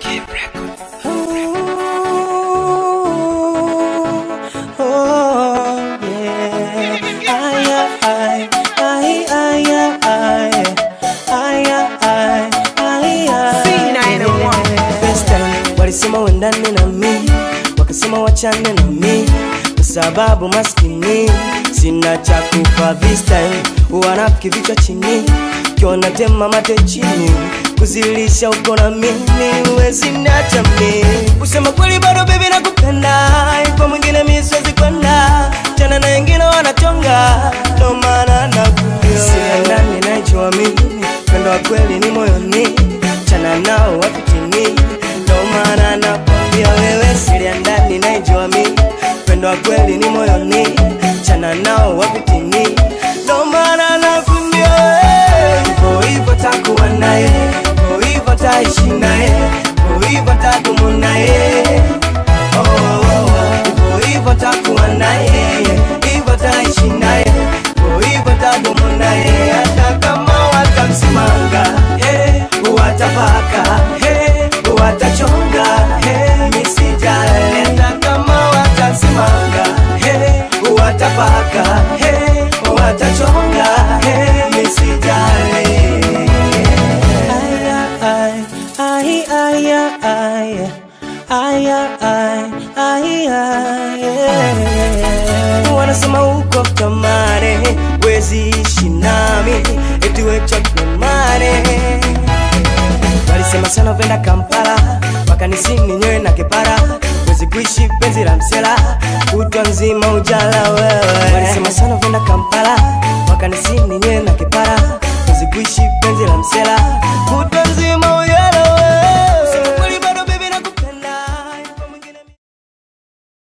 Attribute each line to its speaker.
Speaker 1: Oh, yeah. Ay, ay, ay, ay, ay, ay, ay, ay, ay. First time, walisema uendane na mi wakasema wachane na mi kwa sababu maskini sina cha kupa this time wanafiki vichwa chini kiona tema mate chini kuzilisha uko na mimi uwezi niacha mi usema kweli bado bebi nakupenda kwa mwingine mi siwezi kwenda tena na wengine wanachonga ndo maana nakuja sina ndani naijua mimi pendo wa kweli ni moyoni chana nao wapitini ndo maana nakwambia wewe siri ya ndani naijua mimi pendo wa kweli ni moyoni chana nao wapitini ndo maana nakwambia wewe hivyo hivyo takuwa naye hivyo hivyo taishi naye hivyo hivyo tadumu naye Oh, oh, oh. hivyo hivyo takuwa naye hivyo taishi naye hivyo hivyo tadumu naye hata kama watamsimanga hey, watapaka hey, watachonga hey, misijali hata kama watamsimanga hey, watapaka hey, watachonga hey, misijali Ay, ay, ay, ay, ay, ay, ay, ay, ay. wanasema uko kamare wezi ishi nami eti wechakumare walisema sana venda kampala wakanisini nyewe na kipara wezi kuishi penzi la msela kutwa nzima ujala wewe walisema sana venda kampala wakanisini nyewe na kipara wezi kuishi penzi la msela kutwa